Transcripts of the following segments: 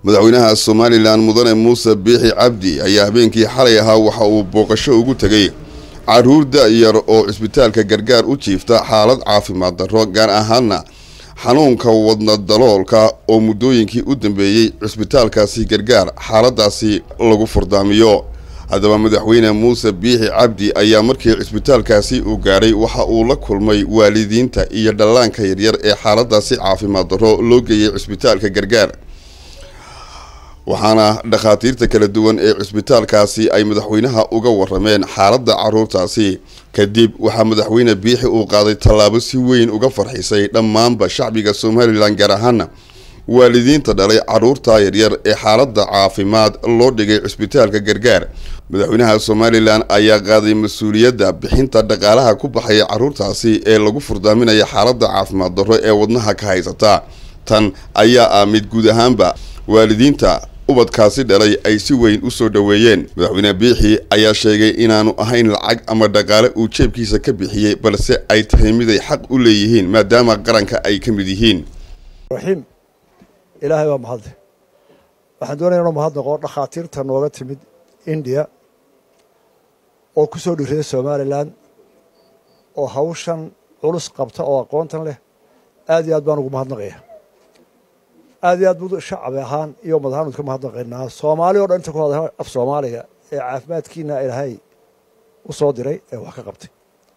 madaxweynaha somalilan mudane muuse biixi cabdi ayaa habeenkii xalay ahaa waxa uu booqasho ugu tegay caruur da-yar oo cisbitaalka gargaar u jiifta xaalad caafimaad darro gaar ahaana xanuunka wadna daloolka oo muddooyinkii u dambeeyey cisbitaalkaasi gargaar xaaladaasi lagu furdaamiyo haddaba madaxweyne muuse biixi cabdi ayaa markii cisbitaalkaasi uu gaadhay waxa uu la kulmay waalidiinta iyo dhallaanka yaryar ee xaaladaasi caafimaad darro loo geeyey cisbitaalka gargaar waxaana dhakhaatiirta kala duwan ee cisbitaalkaasi ay madaxweynaha uga warameen xaaladda caruurtaasi kadib waxaa madaxweyne biixi uu qaaday tallaabo si weyn uga farxisay dhammaanba shacbiga somalilan gaar ahaana waalidiinta dhalay caruurta yaryar ee xaaladda caafimaad loo dhigay cisbitaalka gargaar madaxweynaha somalilan ayaa qaaday mas-uuliyadda bixinta dhaqaalaha ku baxaya caruurtaasi ee lagu furdaaminaya xaaladda caafimaad darro ee wadnaha ka haysata tan ayaa ah mid guud ahaanba waalidiinta ubadkaasi dhalay ay si weyn u soo dhoweeyeen madaxweyne biixi ayaa sheegay inaanu ahayn lacag ama dhaqaale uu jeebkiisa ka bixiyey balse ay tahay mid ay xaq u leeyihiin maadaama qaranka ay ka mid yihiin raxiim ilaahay waa mahadle waxaan doonaya inuu mahadnaqo dhakhaatiirta nooga timid indiya oo ku soo dhiriday somalilan oo hawshan culus qabta oo aqoontan leh aad iyo aad baan ugu mahadnaqaya aad iyo aad buu shacbi ahaan iyo ummad ahaan udka mahadnaqaynaa soomaali o dhan inta ku hadla af soomaaliga ee caafimaadkiina ilaahay u soo diray ee wax ka qabtay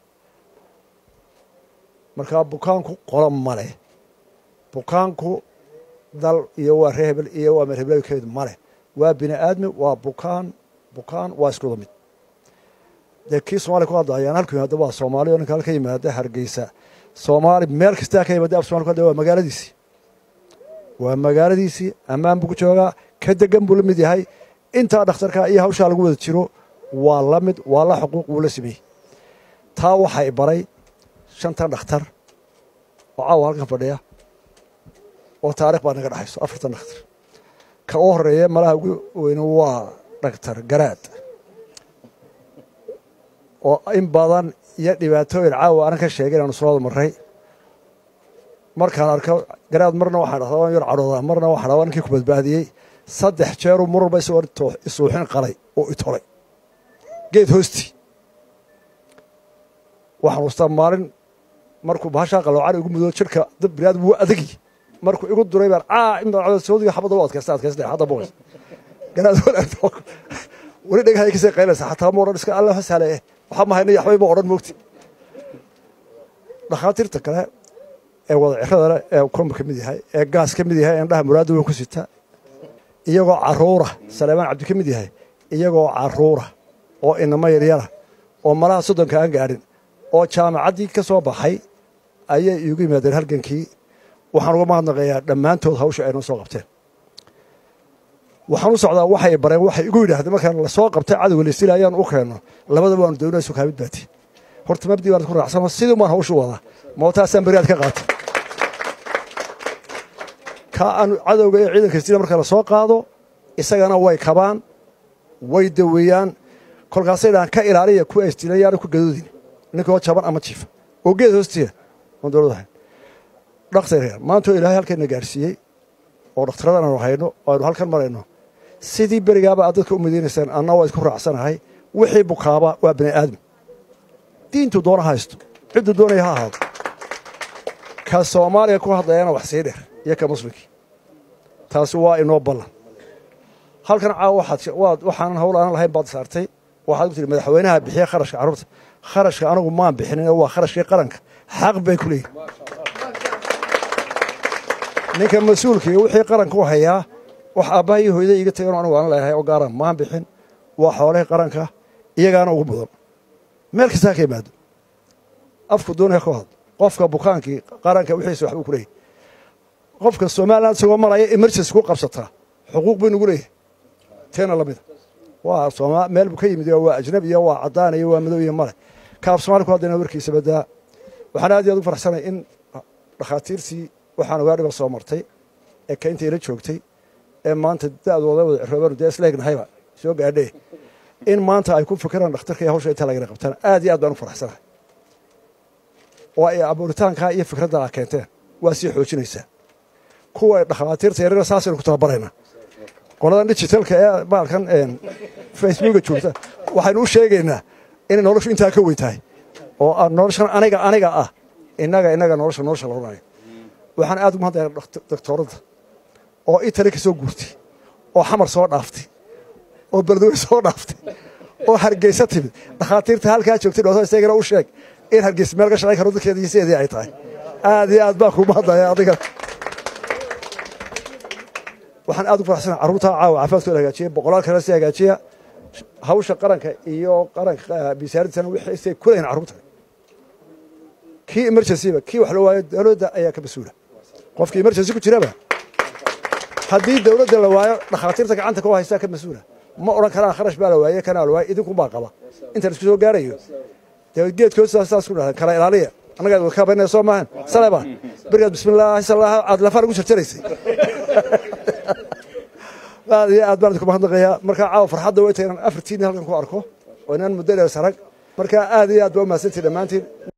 markaa bukaanku qolo male bukaanku dal iyo waa ree hebel iyo waa meerheblakeedu male waa bini aadmi waa bukaan bukaan waa iskuda mid dee kii somalia ku hadla ayaan halku yimaada waa soomaali o ninka halka yimaada hargeysa soomaali meel kastaa ka yimaada af somali ku hadla waa magaaladiisii waa magaaladiisii ammaan buu ku joogaa ka degan buu la mid yahay intaa dhakhtarka iyo hawshaa lagu wada jiro waa la mid waa la xuquuq wuu la sameeyey taa waxay baray shantan dhakhtar oo caawa halkan fadhiya oo taarikh baa naga dhexayso afartan dhakhtar ka u horeeya malaha ugu weyne waa dhaktar garaad oo in badan iyo dhibaatooyin caawa anan ka sheegay inaanu soo wada marray markaan arko garaad marna waxaan dhahdaa waan yar cadhoodaa marna waxaan dhahdaa ninkii ku badbaadiyey saddex jeeruu mar walba isagoo isuuxin qalay oo itolay geed hoostii waxaan ustaa maalin markuu bahashaa qaloocan igu mudoo jirka dad biniaadam wuu adagi markuu igu duray baan caa in badan soodiga xabadda u adkaysta adkaysta hadda boqos garaad wanaagto weli dhagahay kasii qaylaysa xataa ma odhan iska alla hasale eh waxaa mahayna yaxbay ma odhan moogti dhakhaatiirta kale ee wada cirada ee komba ka mid yahay ee gaas ka mid yahay ee indhaha muraadda weyn ku sita iyagoo caruura saleemaan cabdi ka mid yahay iyagoo caruura oo inamo yaryara oo malaha soddonka aan gaadhin oo jaamacaddii ka soo baxay ayay iigu yimaadeen halgankii waxaan uga mahadnaqayaa dhammaantood hawsha aynoo soo qabteen waxaan u socdaa waxay bareen waxay igu yidhaahdeen markaan lasoo qabtay cadowga laysila ayaan u keenno labadaba waanu doonayso kaamid baati horta mabdii baan ku raacsano sidii baan hawshu wadaa mootaasaan beriaad ka qaatay ka aan cadowga ee ciidanka sila marka la soo qaado isagana way kabaan way daweeyaan kolkaasay dhahaan ka ilaaliya kuwa isdilayaana ku gadoodin ninkoo jaban ama jiifa oo geed hoostiya oon dowlad ahayn dhakhtar maantoo ilaahay halkayna gaadhsiiyey oo dhakhtarradan aanu hayno oo aynu halkan marayno sidii berigaaba aad dadka u madeynaysaan anna waa isku raacsanahay wixii bukaaba waa bini aadam diintu doona haysto cidduu doonaya ha ahaado ka soomaaliya ku hadlayana wax sii dheer iyo ka muslimkii taasi waa inoo ballan halkan caawa waxaanan hawl aanan lahayn baad saartay waxaad ku tihi madaxweynaha bixiya kharashka carruurta kharashka anagu maan bixinin waa kharashkii qaranka xaq bay ku leeyihin ninka mas-uulkii wixii qaranka u hayaa wax aabbaha iyo hooyada iiga tagan anigu aanan leeyahay oo gaaran maan bixin waa xoolihii qaranka iyagaana ugu mudan meel kastaa ka yimaado afku doonaya ka hadlo qofka bukaankii qaranka wixiisa waxbuu ku leeyahy qofka somalilan isagoo maraya emergency ku qabsataa xuquuq buu nagu leeyahay teena lamida waa sooma meel buu ka yimid waa ajnabi iyo waa caddaan iyo waa madow iyo male kaaf somaali ku haddayna warkiisa badaa waxaan aad iyo aad u farxsanay in dhakhaatiirtii waxaan ogaa dhiba soo martay ee kaynta ila joogtay ee maanta da'dooda wada cirooban dee isleegnahayba soo gaadhee in maanta ay ku fikiraan dhakhtarka iyo hawsha intaa lagana qabtaan aad iyo aad baan u faraxsanahay oo ay abuuritaankaa iyo fikradda a keenteen waa sii xoojinaysaa kuwa dhakhaatiirta yaryara saasaynu ku tababaraynaa qoladan digitalka ee baalkan facebooka joogta waxaynu u sheegaynaa inay noloshu intaa ka weyn tahay oo noloshan aniga aniga ah inaga inaga nolosha nolosha la odhanayo waxaan aad ugu mahadnaya doctooradda oo itali ka soo guurtay oo xamar soo dhaaftay oo beledweyne soo dhaaftay oo hargeysa timid dhakhaatiirta halkaa joogtay dhooto isagana u sheeg in hargeysa meel ka shaqayn karo dadkeeda iyo sideedii ay tahay aad iyo aad baan kuu mahadnaya adiga waxaan aad ugu faraxsana carruurtaa caawa caafimaadkooda hagaajiya boqolaal kale si hagaajiya hawsha qaranka iyo qaranka bisaaridsana wixii kulayn carruurta kii emergencyba kii wax la waayo dowladda ayaa ka mas-uula qofkii emergency ku jiraba haddii dowladda la waayo dhakhaatiirta gacanta ku haysaa ka mas-uula ma odhan karaan kharash baa la waaye kanaa la waaye idinkunbaa qaba inta la isku soo gaarayo dee geedkood saas ku dhahdan kala ilaaliya anagaad wakabanaya soo maahan saleba berigaad bismillaahi salaaha aad lafaan ugu jarjaraysay aad iyo aad baan idinku mahadnaqayaa markaa caawa farxadda way tahay inaan afartiinni halkan ku arko oo inaan muddo dheer sarag markaa aad iyo aad baa u mahadsantihi dhammaantiin